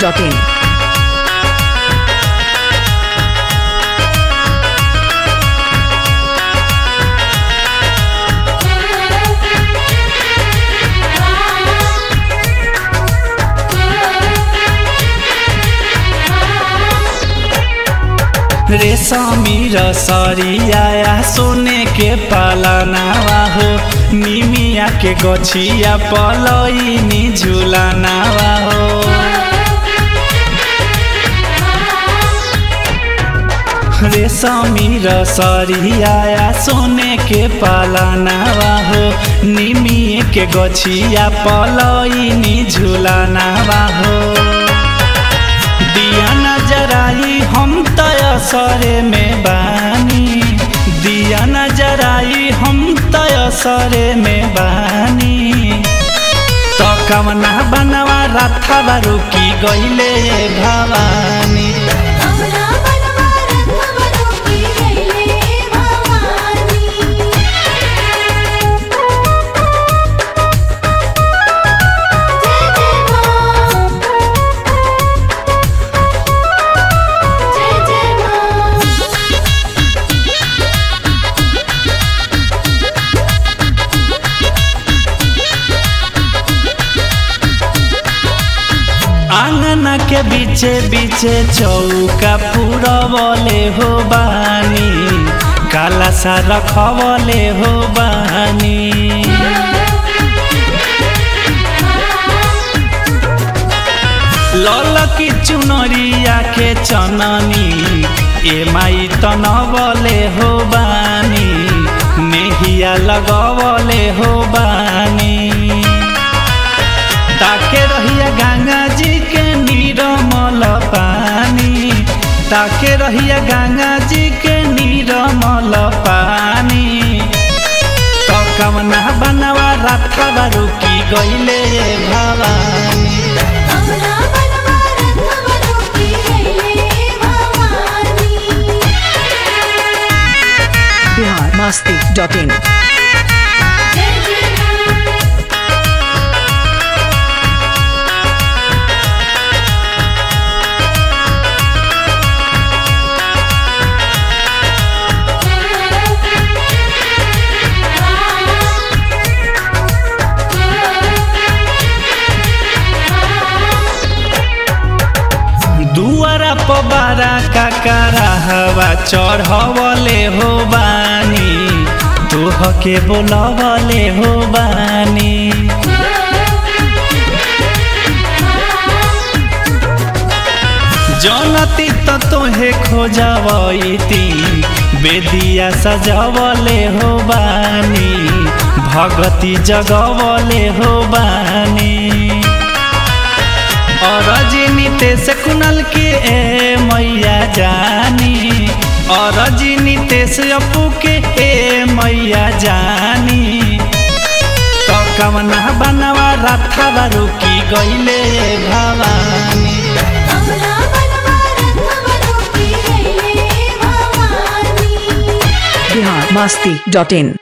masti.in. रेशमी रसरिया सोने के पालनावा हो निमिया के गछिया पलईनी झुलानावा हो रेशमी रसरिया सोने के पालनावा हो निमिए के गछिया पलईनी झुलानावा हो दिया नजराई हम तयसरे में बानी दिया नजराई हम तयसरे में बानी तो कवना बनवा रथवा रुकी गईले भवानी हमरा बनवा रथवा रोकी गइले भवानी जय जय मां जय जय मां आंगन के बीचे बीचे चौका पुरवले हो बानी काला सा रखवले हो बानी लल की चुनरिया के चननी ए माई तनवले हो बानी नेहिया लगवले हो बानी ताके रहिया गंगा जी के नीरमल पानी ताके रहिया गंगा जी के नीरमल पानी तो कवना बनवा रथवा रुकी गईले भवानी हमरा बनवा रथवा रोकी गइले भवानी Bihar masti.in. जय जय मां दुआरा पबारा काकारा हवा चढ़वले हो बानी तोह के बोलवले हो बानी जनती त तोहे खोजवैती बेदिया सजवले हो बानी भगती जगवले हो बानी और नितेश कुनल के ए मैया जानी और नितेश अपू के ए मैया जानी तो कवना बनवा रथवा रुकी गईले भवानी हमरा बनवा रथवा रोकी गइले भवानी Bihar masti.in.